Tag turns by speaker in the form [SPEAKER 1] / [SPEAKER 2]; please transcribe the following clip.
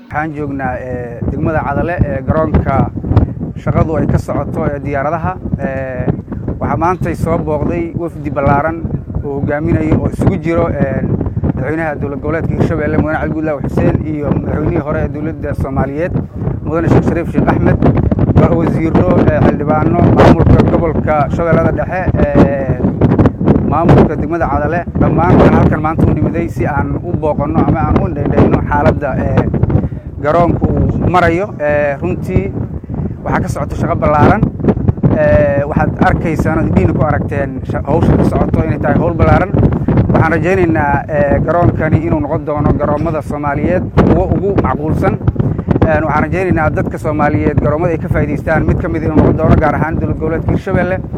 [SPEAKER 1] waxaan joognaa degmada cadale ee garoonka shaqadu ay ka socoto ee diyaaradaha waxaa maantay soo booqday wafdi ballaaran oo hogaaminayo oo isugu jiro madaxweynaha dowlad goboleedka hirshabelle mudane cali guudlaaw xuseen iyo madaxweynihii hore ee dowladda soomaaliyeed mudane sheekh shariif sheekh axmed wasiiro xildhibaano maamulka gobolka shabeellada dhexe maamulka degmada cadale dhammaan waxaan halkan maanta u nimiday si aan u booqanno ama aan u dheydhayno xaaladda garoonka uu marayo runtii waxaa ka socota shaqo ballaaran waxaad arkaysaan ood idhiina ku aragteen hawsha ka socoto inay tahay hawl ballaaran waxaan rajaynaynaa garoonkani inuu noqon doono garoommada soomaaliyeed kuwo ugu macquulsan waxaan rajaynaynaa dadka soomaaliyeed garoomada ay ka faa'idaystaan mid ka mid inuu noqon doono gaar ahaan dowlad goboleedka hirshabelle